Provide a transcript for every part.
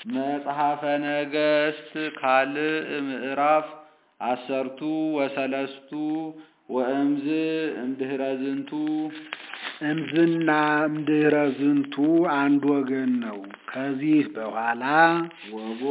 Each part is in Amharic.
መጽሐፈ ነገሥት ካልዕ ምዕራፍ አሰርቱ ወሰለስቱ ወእምዝ እምድኅረ ዝንቱ እምዝና እምድኅረ ዝንቱ አንድ ወገን ነው። ከዚህ በኋላ ወቦ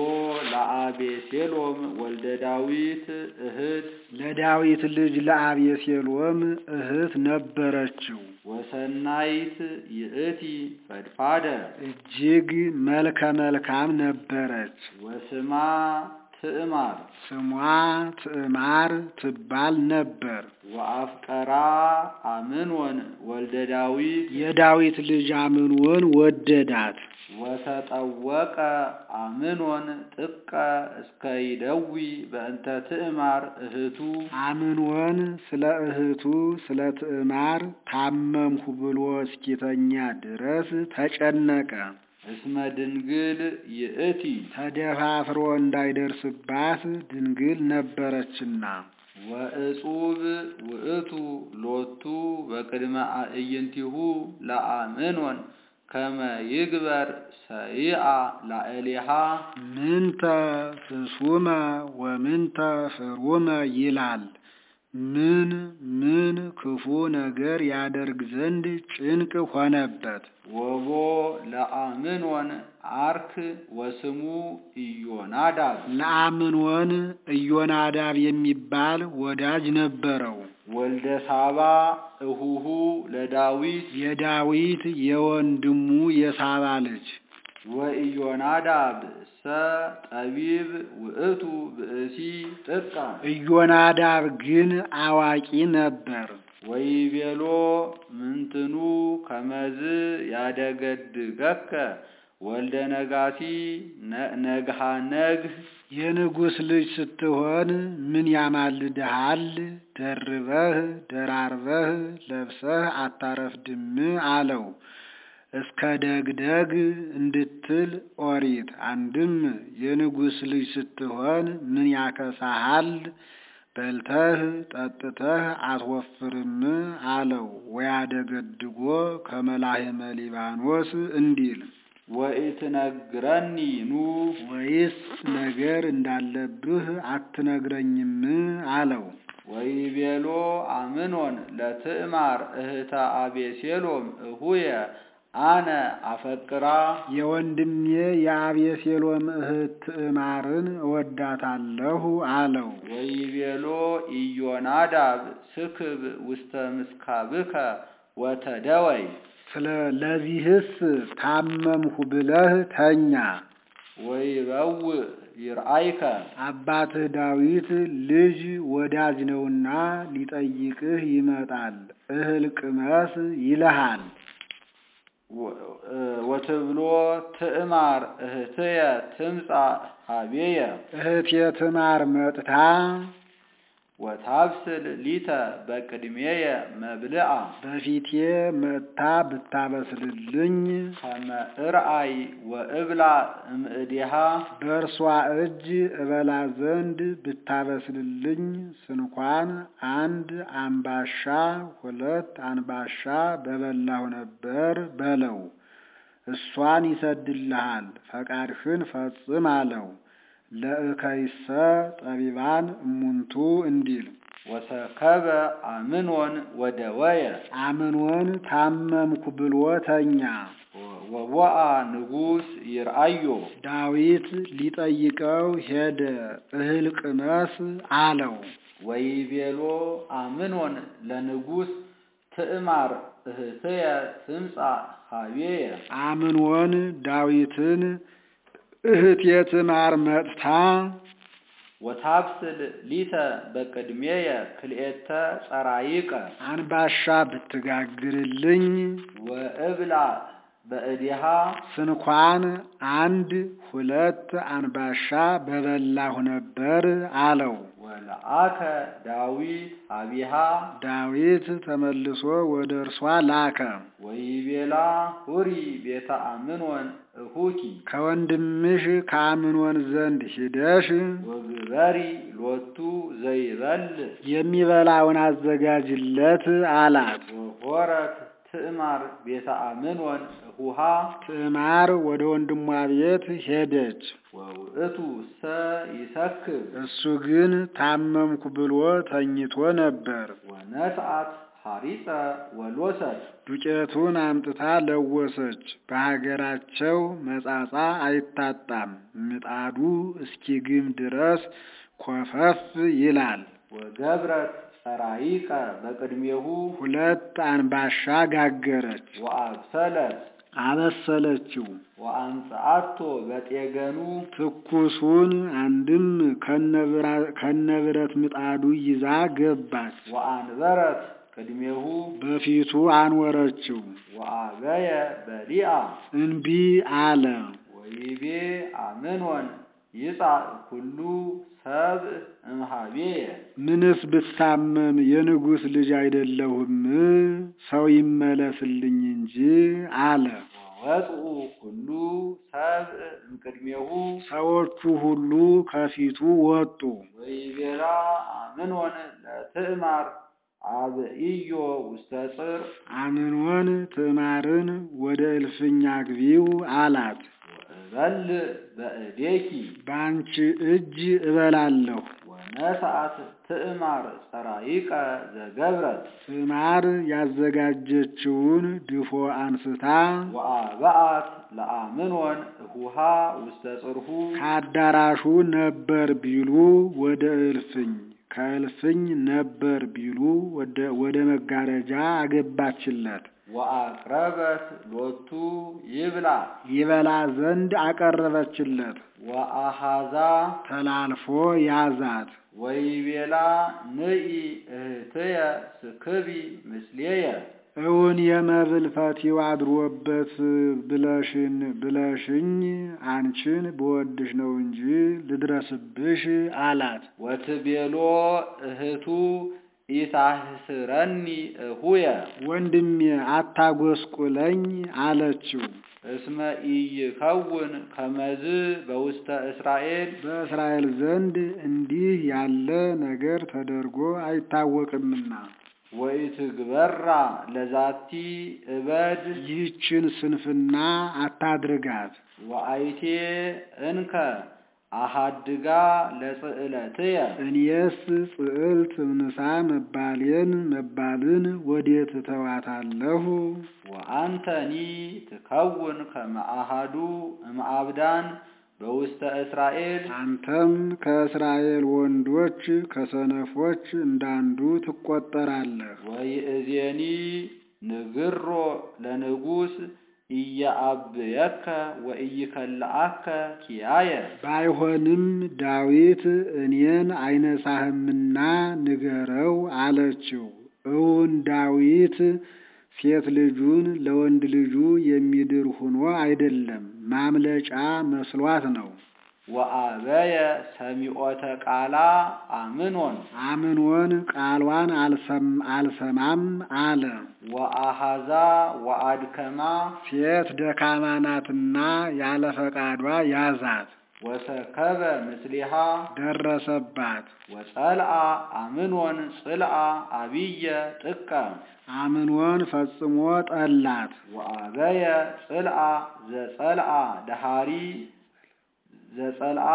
ለአቤሴሎም ወልደ ዳዊት እህት ለዳዊት ልጅ ለአቤሴሎም እህት ነበረችው። ወሰናይት ይእቲ ፈድፋደ እጅግ መልከ መልካም ነበረች። ወስማ ትዕማር ስሟ ትዕማር ትባል ነበር። ወአፍቀራ አምኖን ወልደ ዳዊት የዳዊት ልጅ አምኖን ወደዳት። ወተጠወቀ አምኖን ጥቀ እስከ ይደዊ በእንተ ትዕማር እህቱ አምኖን ስለ እህቱ ስለ ትዕማር ታመምሁ ብሎ እስኪተኛ ድረስ ተጨነቀ። እስመ ድንግል ይእቲ ተደፋፍሮ እንዳይደርስባት ድንግል ነበረችና። ወእጹብ ውእቱ ሎቱ በቅድመ አዕይንቲሁ ለአምኖን ከመ ይግበር ሰይአ ላዕሌሃ ምንተ ፍሱመ ወምንተ ፍሩመ ይላል። ምን ምን ክፉ ነገር ያደርግ ዘንድ ጭንቅ ሆነበት። ወቦ ለአምኖን አርክ ወስሙ ኢዮናዳብ ለአምኖን ኢዮናዳብ የሚባል ወዳጅ ነበረው። ወልደ ሳባ እሁሁ ለዳዊት የዳዊት የወንድሙ የሳባ ልጅ ወኢዮናዳብ ሰ ጠቢብ ውእቱ ብእሲ ጥቀ ኢዮናዳብ ግን አዋቂ ነበር። ወይቤሎ ምንትኑ ከመዝ ያደገድገከ ወልደ ነጋሲ ነግሃ ነግህ የንጉሥ ልጅ ስትሆን ምን ያማልድሃል? ደርበህ ደራርበህ ለብሰህ አታረፍድም አለው። እስከ ደግደግ እንድትል ኦሪት። አንድም የንጉሥ ልጅ ስትሆን ምን ያከሳሃል? በልተህ ጠጥተህ አትወፍርም አለው። ወያደገድጎ ከመላህመ ሊባኖስ እንዲል ወኢትነግረኒ ኑ ወይስ ነገር እንዳለብህ አትነግረኝም አለው። ወይቤሎ አምኖን ለትዕማር እህተ አቤሴሎም እሁየ አነ አፈቅራ የወንድሜ የአቤሴሎም እህት ትዕማርን እወዳታለሁ አለው። ወይቤሎ ኢዮናዳብ ስክብ ውስተ ምስካብከ ወተደወይ ስለ ለዚህስ ታመምሁ ብለህ ተኛ። ወይበውእ ይርአይከ አባትህ ዳዊት ልጅ ወዳጅ ነውና ሊጠይቅህ ይመጣል። እህል ቅመስ ይልሃል። ወትብሎ ትዕማር እህትየ ትምጻእ ሀቤየ እህቴ ትዕማር መጥታ ወታብስል ሊተ በቅድሜየ መብልአ በፊቴ መጥታ ብታበስልልኝ ከመ እርአይ ወእብላ እምእዲሃ በእርሷ እጅ እበላ ዘንድ ብታበስልልኝ ስንኳን አንድ አምባሻ ሁለት አንባሻ በበላሁ ነበር በለው። እሷን ይሰድልሃል፣ ፈቃድህን ፈጽም አለው። ለእከይሰ ጠቢባን እሙንቱ እንዲል ወሰከበ አምኖን ወደወየ አምኖን ታመምኩ ብሎ ተኛ። ወቦአ ንጉሥ ይርአዮ ዳዊት ሊጠይቀው ሄደ። እህል ቅመስ አለው። ወይቤሎ አምኖን ለንጉሥ ትዕማር እህትየ ትምጻእ ሀቤየ አምኖን ዳዊትን እህቴ ትዕማር መጥታ ወታብስል ሊተ በቅድሜየ ክልኤተ ጸራይቀ አንባሻ ብትጋግርልኝ ወእብላ በእዲሃ ስንኳን አንድ ሁለት አንባሻ በበላሁ ነበር አለው። ወለአከ ዳዊት አቢሃ ዳዊት ተመልሶ ወደ እርሷ ላከ። ወይቤላ ሁሪ ቤተ አምኖን እሁኪ ከወንድምሽ ከአምኖን ዘንድ ሂደሽ ወግበሪ ሎቱ ዘይበል የሚበላውን አዘጋጅለት አላት። ወሆረት ትዕማር ቤተ አምኖን እሁሃ ትዕማር ወደ ወንድሟ ቤት ሄደች። ወውእቱ ሰ ይሰክር እሱ ግን ታመምኩ ብሎ ተኝቶ ነበር። ወነስአት ሐሪፀ ወሎሰት ዱቄቱን አምጥታ ለወሰች። በሀገራቸው መጻጻ አይታጣም። ምጣዱ እስኪግም ድረስ ኮፈፍ ይላል። ወገብረት ጸራይቀ በቅድሜሁ ሁለት አንባሻ ጋገረች፣ ወአብሰለት አበሰለችው። ወአምጽአቶ በጤገኑ ትኩሱን አንድም ከነብረት ምጣዱ ይዛ ገባች። ወአንበረት ቅድሜሁ በፊቱ አንወረችው። ወአበየ በሊአ እንቢ አለ። ወይቤ አምኖን ይጻእ ኩሉ ሰብእ እምሃቤየ ምንስ ብታመም የንጉሥ ልጅ አይደለሁም? ሰው ይመለስልኝ እንጂ አለ። ወወጽኡ ኩሉ ሰብእ እምቅድሜሁ ሰዎቹ ሁሉ ከፊቱ ወጡ። ወይቤላ አምኖን ለትዕማር አብኢዮ ውስተ ጽር አምኖን ትዕማርን ወደ እልፍኝ አግቢው አላት። ወእበልዕ በእዴኪ በአንቺ እጅ እበላለሁ። ወነስአት ትዕማር ጸራይቀ ዘገብረት ትዕማር ያዘጋጀችውን ድፎ አንስታ ወአበአት ለአምኖን እሁሃ ውስተ ጽርሁ ከአዳራሹ ነበር ቢሉ ወደ እልፍኝ ከእልፍኝ ነበር ቢሉ ወደ መጋረጃ አገባችለት። ወአቅረበት ሎቱ ይብላ ይበላ ዘንድ አቀረበችለት። ወአሃዛ ተላልፎ ያዛት። ወይቤላ ንኢ እህትየ ስክቢ ምስሌየ እውን የመብል ፈቲው አድሮበት ብለሽን ብለሽኝ አንቺን ብወድሽ ነው እንጂ ልድረስብሽ አላት። ወትቤሎ እህቱ ኢታህስረኒ እሁየ ወንድሜ አታጎስቁለኝ አለችው። እስመ ኢይከውን ከመዝ በውስተ እስራኤል በእስራኤል ዘንድ እንዲህ ያለ ነገር ተደርጎ አይታወቅምና ወኢትግበራ ለዛቲ እበድ ይህችን ስንፍና አታድርጋት። ወአይቴ እንከ አሃድጋ ለጽዕለትየ እኔስ ጽዕልት እምንሳ መባሌን መባልን ወዴት እተዋታለሁ? ወአንተኒ ትከውን ከመ አሐዱ እምአብዳን በውስተ እስራኤል አንተም ከእስራኤል ወንዶች ከሰነፎች እንዳንዱ ትቆጠራለህ። ወይእዜኒ ንግሮ ለንጉሥ ኢየአብየከ ወኢይከልአከ ኪያየ ባይሆንም ዳዊት እኔን አይነሳህምና ንገረው አለችው። እውን ዳዊት ሴት ልጁን ለወንድ ልጁ የሚድር ሆኖ አይደለም፣ ማምለጫ መስሏት ነው። ወአበየ ሰሚዖተ ቃላ አምኖን አምኖን ቃሏን አልሰማም አለ። ወአሃዛ ወአድከማ ሴት ደካማ ናትና ያለ ፈቃዷ ያዛት፣ ወሰከበ ምስሊሃ ደረሰባት። ወጸልአ አምኖን ጽልአ አብየ ጥቀ አምኖን ፈጽሞ ጠላት። ወአበየ ጽልአ ዘጸልአ ደሃሪ ዘጸልአ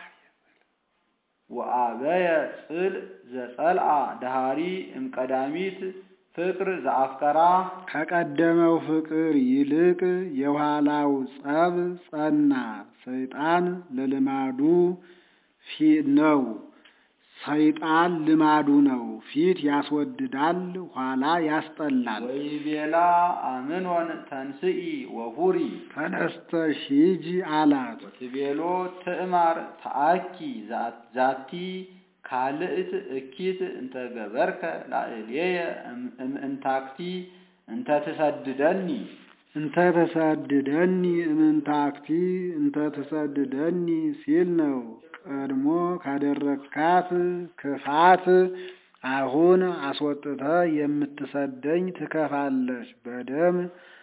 ወአበየ ጽል ዘጸልአ ደሃሪ እምቀዳሚት ፍቅር ዘአፍቀራ ከቀደመው ፍቅር ይልቅ የኋላው ጸብ ጸና። ሰይጣን ለልማዱ ነው። ሰይጣን ልማዱ ነው። ፊት ያስወድዳል፣ ኋላ ያስጠላል። ወይቤላ አምኖን ተንስኢ ወሁሪ ተነስተሽ ሂጂ አላት። ወትቤሎ ትዕማር ተአኪ ዛቲ ካልእት እኪት እንተ ገበርከ ላዕሌየ እምእንታክቲ እንተ ትሰድደኒ እንተ ተሰድደኒ እምንታክቲ እንተ ተሰድደኒ ሲል ነው። ቀድሞ ካደረግካት ክፋት አሁን አስወጥተ የምትሰደኝ ትከፋለች። በደም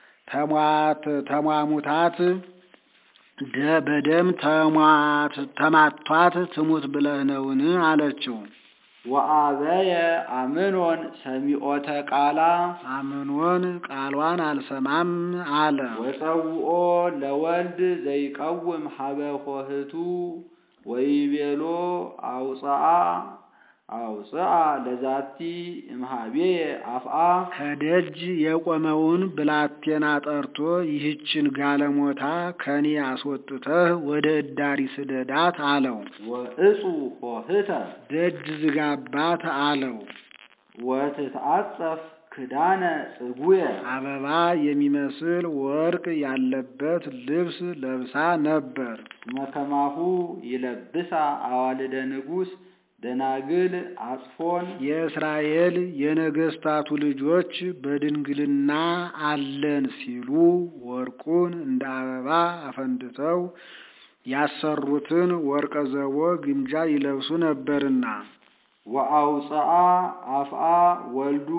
ተሟሙታት በደም ተማቷት ትሙት ብለህ ነውን? አለችው። ወአበየ አምኖን ሰሚዖተ ቃላ አምኖን ቃሏን አልሰማም አለ። ወፀውኦ ለወልድ ዘይቀውም ሀበ ኆህቱ ወይቤሎ አውፅአ አውፅአ ለዛቲ እምሃቤየ አፍአ ከደጅ የቆመውን ብላቴና ጠርቶ ይህችን ጋለሞታ ከኔ አስወጥተህ ወደ እዳሪ ስደዳት አለው። ወእፁ ኆህተ ደጅ ዝጋባት አለው። ወትትአጸፍ ክዳነ ጽጉየ አበባ የሚመስል ወርቅ ያለበት ልብስ ለብሳ ነበር። መከማሁ ይለብሳ አዋልደ ንጉሥ ደናግል አጽፎን የእስራኤል የነገስታቱ ልጆች በድንግልና አለን ሲሉ ወርቁን እንደ አበባ አፈንድተው ያሰሩትን ወርቀ ዘቦ ግምጃ ይለብሱ ነበርና ወአውፅአ አፍአ ወልዱ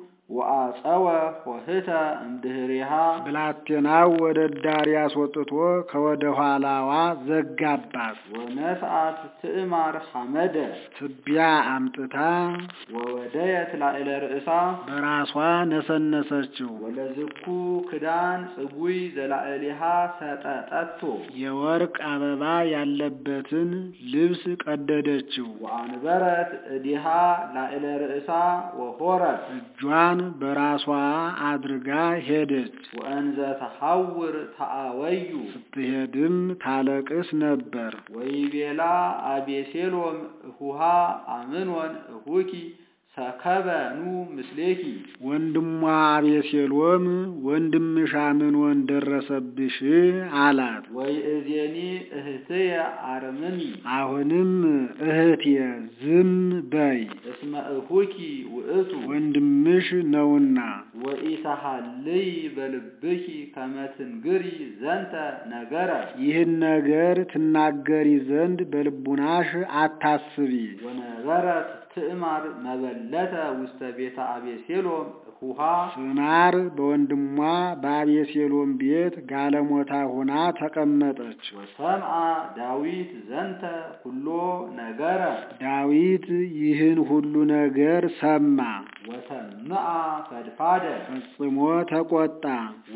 ወአፀወ ኆህተ እምድህሪሃ ብላቴናው ወደ ዳሪ አስወጥቶ ከወደ ኋላዋ ዘጋባት። ወነስአት ትዕማር ሐመደ ትቢያ አምጥታ ወወደየት ላዕለ ርእሳ በራሷ ነሰነሰችው። ወለዝኩ ክዳን ጽጉይ ዘላዕሊሃ ሰጠጠቶ የወርቅ አበባ ያለበትን ልብስ ቀደደችው። ወአንበረት እዲሃ ላዕለ ርእሳ ወሆረት እጇን በራሷ አድርጋ ሄደች። ወእንዘ ተሐውር ተአወዩ ስትሄድም ታለቅስ ነበር። ወይቤላ አቤሴሎም እሁሃ አምኖን እሁኪ ሰከበ ኑ ምስሌኪ ወንድሟ አቤሴሎም ወንድምሽ አምኖን ደረሰብሽ አላት። ወይእዜኒ እህትየ አርምሚ አሁንም እህቴ ዝም በይ፣ እስመ እሁኪ ውእቱ ወንድምሽ ነውና ወኢተሃልይ በልብኪ ከመ ትንግሪ ዘንተ ነገረ ይህን ነገር ትናገሪ ዘንድ በልቡናሽ አታስቢ። ወነበረት ትዕማር መበለተ ውስተ ቤተ አቤሴሎም ሁሃ ትዕማር በወንድሟ በአቤሴሎም ቤት ጋለሞታ ሆና ተቀመጠች። ወሰምአ ዳዊት ዘንተ ኩሎ ነገረ ዳዊት ይህን ሁሉ ነገር ሰማ፣ ወተምአ ፈድፋደ ፈጽሞ ተቆጣ።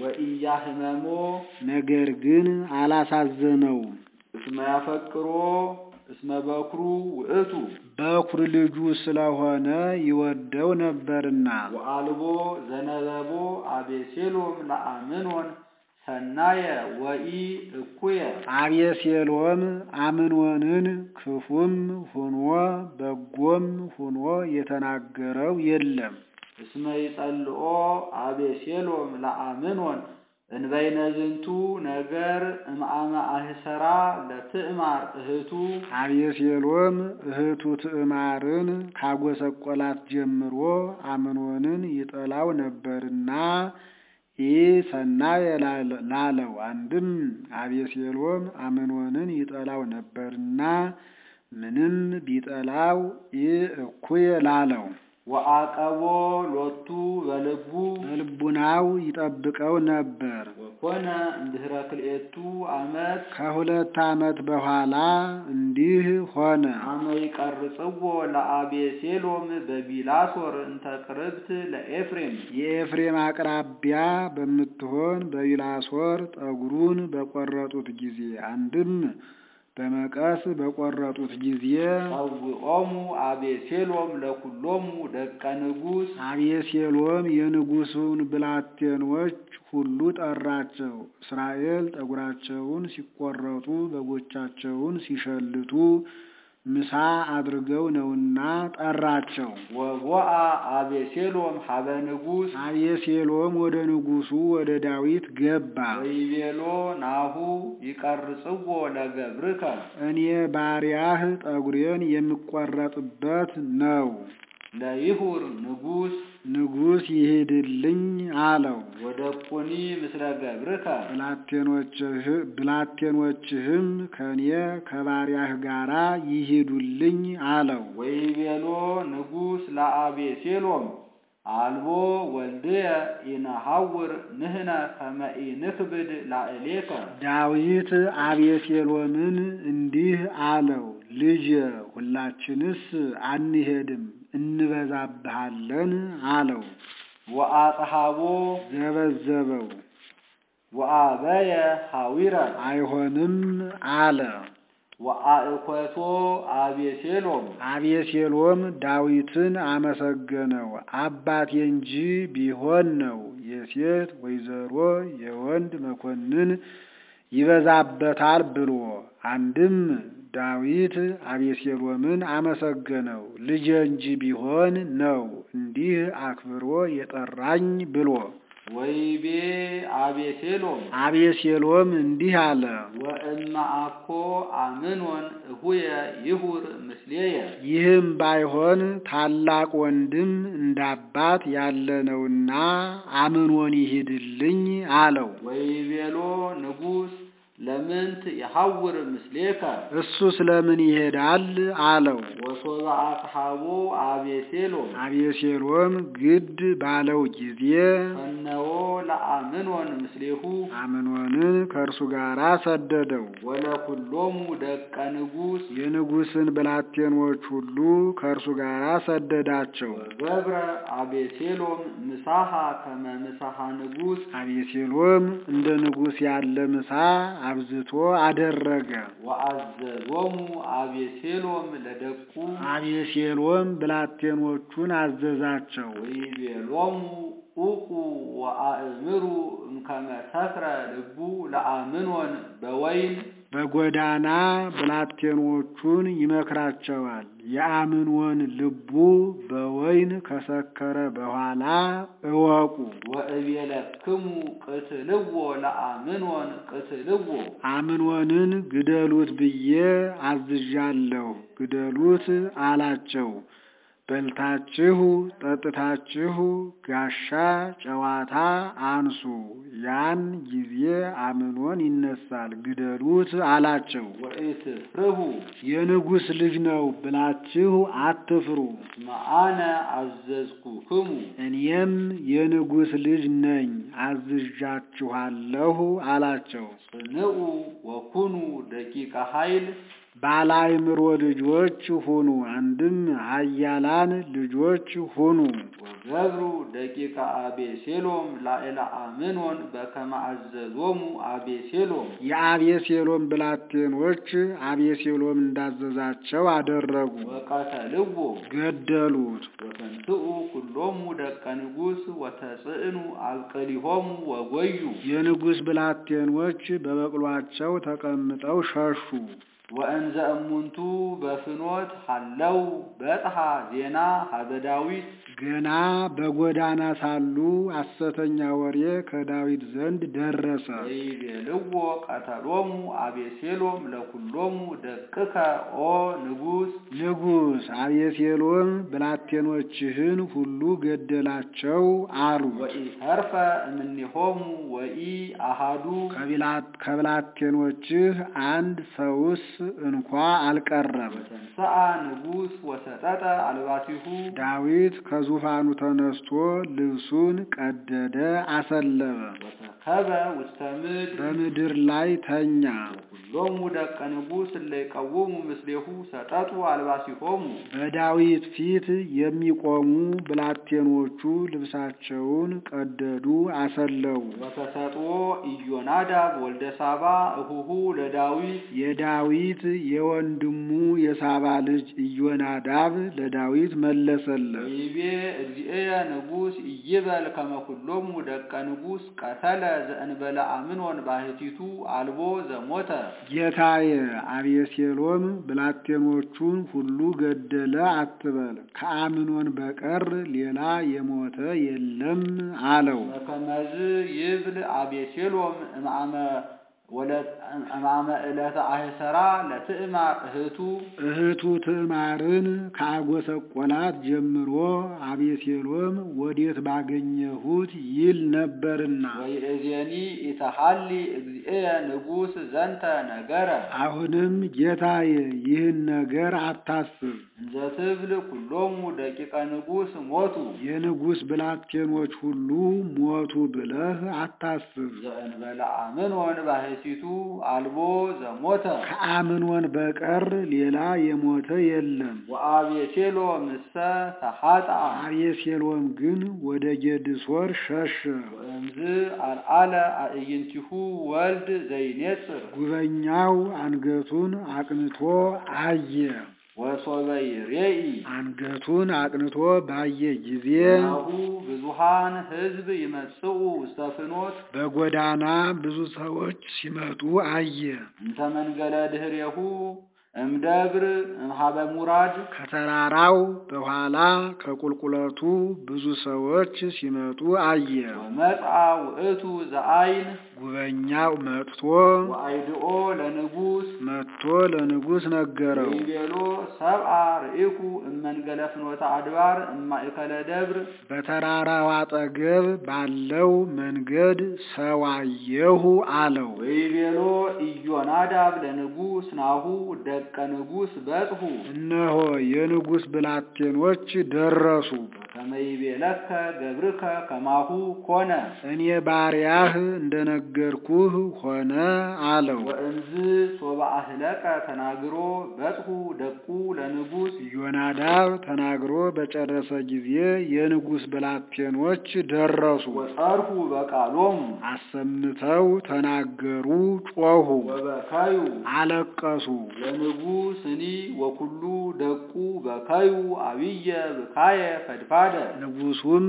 ወኢያህመሞ ነገር ግን አላሳዘነውም። እስመ ያፈቅሮ እስመ በኩሩ ውእቱ በኩር ልጁ ስለሆነ ይወደው ነበርና። ወአልቦ ዘነበቦ አቤሴሎም ለአምኖን ሰናየ ወኢ እኩየ አቤሴሎም አምኖንን ክፉም ሁኖ በጎም ሁኖ የተናገረው የለም። እስመ ይጸልኦ አቤሴሎም ለአምኖን እንበይነ ዝንቱ ነገር እምአመ አህሰራ ለትዕማር እህቱ አቤሴሎም እህቱ ትዕማርን ካጎሰቆላት ጀምሮ አምኖንን ይጠላው ነበርና ይህ ሰናየ ላለው አንድም አቤሴሎም አምኖንን ይጠላው ነበርና ምንም ቢጠላው ይህ እኩየ ላለው ወአቀቦ ሎቱ በልቡ በልቡናው ይጠብቀው ነበር። ወኮነ እምድኅረ ክልኤቱ ዓመት ከሁለት ዓመት በኋላ እንዲህ ሆነ። አመ ይቀርጽዎ ለአቤሴሎም በቢላሶር እንተ ቅርብት ለኤፍሬም የኤፍሬም አቅራቢያ በምትሆን በቢላሶር ጠጉሩን በቆረጡት ጊዜ አንድም በመቀስ በቆረጡት ጊዜ ጸውዖሙ አቤሴሎም ለኩሎሙ ደቀ ንጉሥ አቤሴሎም የንጉሡን ብላቴኖች ሁሉ ጠራቸው። እስራኤል ጠጉራቸውን ሲቆረጡ በጎቻቸውን ሲሸልቱ ምሳ አድርገው ነውና ጠራቸው። ወቦአ አቤሴሎም ሀበ ንጉሥ አቤሴሎም ወደ ንጉሡ ወደ ዳዊት ገባ። ወይቤሎ ናሁ ይቀርጽዎ ለገብርከ እኔ ባሪያህ ጠጉሬን የምቆረጥበት ነው። ለይሁር ንጉሥ ንጉሥ ይሄድልኝ አለው። ወደቁኒ ምስለ ገብርከ ብላቴኖችህም ከኔ ከባሪያህ ጋራ ይሄዱልኝ አለው። ወይቤሎ ንጉሥ ለአቤሴሎም አልቦ ወልድየ ኢነሐውር ንህነ ከመ ኢንክብድ ላዕሌከ ዳዊት አቤሴሎምን እንዲህ አለው፣ ልጅ ሁላችንስ አንሄድም እንበዛብሃለን አለው። ወአጽሐቦ ዘበዘበው ወአበየ ሐዊረ አይሆንም አለ። ወአእኮቶ አቤሴሎም አቤሴሎም ዳዊትን አመሰገነው። አባቴ እንጂ ቢሆን ነው የሴት ወይዘሮ የወንድ መኮንን ይበዛበታል ብሎ አንድም ዳዊት አቤሴሎምን አመሰገነው። ልጄ እንጂ ቢሆን ነው እንዲህ አክብሮ የጠራኝ ብሎ ወይቤ አቤሴሎም አቤሴሎም እንዲህ አለ። ወእመ አኮ አምኖን እሁየ ይሁር ምስሌየ ይህም ባይሆን ታላቅ ወንድም እንዳባት ያለ ነውና አምኖን ይሂድልኝ አለው። ወይቤሎ ንጉሥ ለምንት የሐውር ምስሌከ እሱ ስለምን ይሄዳል አለው። ወሶበ አጽሐቦ አቤሴሎም አቤሴሎም ግድ ባለው ጊዜ ፈነዎ ለአምኖን ምስሌሁ አምኖንን ከእርሱ ጋር ሰደደው። ወለኩሎሙ ደቀ ንጉሥ የንጉሥን ብላቴኖች ሁሉ ከእርሱ ጋር ሰደዳቸው። ገብረ አቤሴሎም ምሳሐ ከመ ምሳሐ ንጉሥ አቤሴሎም እንደ ንጉሥ ያለ ምሳ አብዝቶ አደረገ። ወአዘዞሙ አቤሴሎም ለደቁ አቤሴሎም ብላቴኖቹን አዘዛቸው። ወይቤሎሙ ኡቁ ወአእምሩ እምከመ ሰክረ ልቡ ለአምኖን በወይን በጎዳና ብላቴኖቹን ይመክራቸዋል። የአምኖን ልቡ በወይን ከሰከረ በኋላ እወቁ። ወእቤለክሙ ቅትልዎ ለአምኖን ቅትልዎ አምኖንን ግደሉት ብዬ አዝዣለሁ፣ ግደሉት አላቸው። በልታችሁ ጠጥታችሁ ጋሻ ጨዋታ አንሱ፣ ያን ጊዜ አምኖን ይነሳል፣ ግደሉት አላቸው። ወኢትፍርሁ የንጉሥ ልጅ ነው ብላችሁ አትፍሩ፣ መአነ አዘዝኩክሙ እኔም የንጉሥ ልጅ ነኝ አዝዣችኋለሁ አላቸው። ጽንዑ ወኩኑ ደቂቀ ኃይል ባለአእምሮ ልጆች ሁኑ፣ አንድም ኃያላን ልጆች ሁኑ። ወገብሩ ደቂቀ አቤሴሎም ላዕለ አምኖን በከመ አዘዞሙ አቤሴሎም የአቤሴሎም ብላቴኖች አቤሴሎም እንዳዘዛቸው አደረጉ፣ ወቀተልዎ ገደሉት። ወተንትኡ ኩሎሙ ደቀ ንጉሥ ወተጽዕኑ አብቅሊሆሙ ወጎዩ የንጉሥ ብላቴኖች በበቅሏቸው ተቀምጠው ሸሹ። ወእንዘ እሙንቱ በፍኖት ሀለው በጽሐ ዜና ሀበ ዳዊት ገና በጎዳና ሳሉ ሐሰተኛ ወሬ ከዳዊት ዘንድ ደረሰ። ወይቤልዎ ቀተሎሙ አቤሴሎም ለኩሎሙ ደቅከ ኦ ንጉሥ ንጉሥ አቤሴሎም ብላቴኖችህን ሁሉ ገደላቸው አሉ። ወኢተርፈ እምኔሆሙ ወኢ አሃዱ ከቢላ- ከብላቴኖችህ አንድ ሰውስ እንኳ አልቀረም። ተንሥአ ንጉሥ ወሰጠጠ አልባሲሁ ዳዊት ከዙፋኑ ተነስቶ ልብሱን ቀደደ፣ አሰለበ፣ ወተከበ ውስተ ምድር በምድር ላይ ተኛ። ኩሎሙ ደቀ ንጉሥ እለ ይቀውሙ ምስሌሁ ሰጠጡ አልባሲሆሙ በዳዊት ፊት የሚቆሙ ብላቴኖቹ ልብሳቸውን ቀደዱ፣ አሰለቡ። ወተሰጥዎ ኢዮናዳብ ወልደ ሳባ እሁሁ ለዳዊት የዳዊት የወንድሙ የሳባ ልጅ ኢዮናዳብ ለዳዊት መለሰለት። ወይቤ እግዚእየ ንጉሥ ኢይበል ከመ ኩሎሙ ደቀ ንጉሥ ቀተለ ዘእንበለ አምኖን ባሕቲቱ አልቦ ዘሞተ ጌታዬ አቤሴሎም ብላቴኖቹን ሁሉ ገደለ አትበል፣ ከአምኖን በቀር ሌላ የሞተ የለም አለው። ወከመዝ ይብል አቤሴሎም እምአመ ወለ- እምአመ ዕለተ አህሰራ ለትዕማር እህቱ እህቱ ትዕማርን ከአጎሰቆላት ጀምሮ አቤሴሎም ወዴት ባገኘሁት ይል ነበርና ወይእዜኒ ኢተሐሊ እግዚእየ ንጉሥ ዘንተ ነገረ አሁንም ጌታዬ ይህን ነገር አታስብ። እንዘ ትብል ኩሎሙ ደቂቀ ንጉሥ ሞቱ የንጉሥ ብላቴኖች ሁሉ ሞቱ ብለህ አታስብ። ዘእንበለ አምኖን ባሕቲቱ ባሕቲቱ አልቦ ዘሞተ ከአምኖን በቀር ሌላ የሞተ የለም። ወአቤሴሎ ምሰ ተሐጣ አቤሴሎም ግን ወደ ጌድሶር ሸሸ። ወእምዝ አልዓለ አዕይንቲሁ ወልድ ዘይኔጽር ጉበኛው አንገቱን አቅንቶ አየ። ወሶበ ይሬኢ አንገቱን አቅንቶ ባየ ጊዜ ናሁ ብዙሃን ሕዝብ ይመጽኡ ውስተ ፍኖት በጎዳና ብዙ ሰዎች ሲመጡ አየ። እንተ መንገለ ድኅሬሁ እምደብር እምሃበ ሙራድ ከተራራው በኋላ ከቁልቁለቱ ብዙ ሰዎች ሲመጡ አየ። ወመጽአ ውእቱ ዘአይን ጉበኛው መጥቶ ወአይድኦ ለንጉሥ መጥቶ ለንጉሥ ነገረው። ወይቤሎ ሰብአ ርኢኩ እመንገለ ፍኖተ አድባር እማእከለ ደብር በተራራው አጠገብ ባለው መንገድ ሰው አየሁ አለው። ወይቤሎ ኢዮናዳብ ለንጉሥ ናሁ ደቀ ንጉሥ በጽሑ እነሆ የንጉሥ ብላቴኖች ደረሱ። ከመ ይቤለከ ገብርከ ከማሁ ኮነ እኔ ባሪያህ እንደነገርኩህ ሆነ አለው። ወእንዝ ሶበ አህለቀ ተናግሮ በጽሑ ደቁ ለንጉሥ ዮናዳብ ተናግሮ በጨረሰ ጊዜ የንጉሥ ብላቴኖች ደረሱ። ወጸርሁ በቃሎሙ አሰምተው ተናገሩ፣ ጮኹ፣ ወበካዩ አለቀሱ። ለንጉሥኒ ወኩሉ ደቁ በካዩ አብየ ብካየ ፈድፋደ ንጉሡም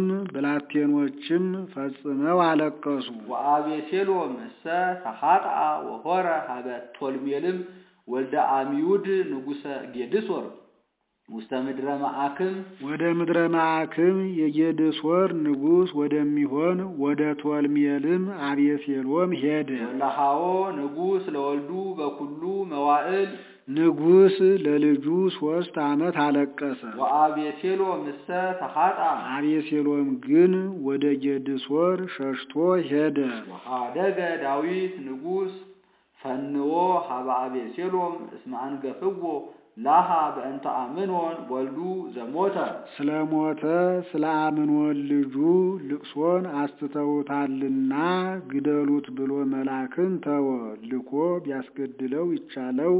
ብላቴኖችም ፈጽመው አለቀሱ። ወአቤሴሎም እሰ ተሐጥአ ወሆረ ሀበ ቶልሜልም ወልደ አሚዩድ ንጉሰ ጌድሶር ውስተ ምድረ መዓክም ወደ ምድረ ማዕክም የጌድሶር ንጉሥ ወደሚሆን ወደ ቶልሜልም አቤሴሎም ሄደ። ወለሃዎ ንጉሥ ለወልዱ በኩሉ መዋዕል ንጉሥ ለልጁ ሦስት ዓመት አለቀሰ። ወአቤሴሎም እሰ ተሐጥአ አቤሴሎም ግን ወደ ጌድሶር ሸሽቶ ሄደ። ወሃደገ ዳዊት ንጉሥ ፈንዎ ሀበ አቤሴሎም እስመ አንገፍዎ ላሃ በእንተ አምኖን ወልዱ ዘሞተ ስለ ሞተ ስለ አምኖን ልጁ ልቅሶን አስትተውታልና ግደሉት ብሎ መላክን ተወ። ልኮ ቢያስገድለው ይቻለው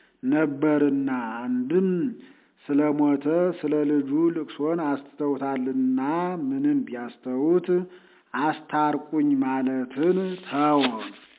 ነበርና አንድም ስለ ሞተ ስለ ልጁ ልቅሶን አስትተውታልና ምንም ቢያስተውት አስታርቁኝ ማለትን ተወ።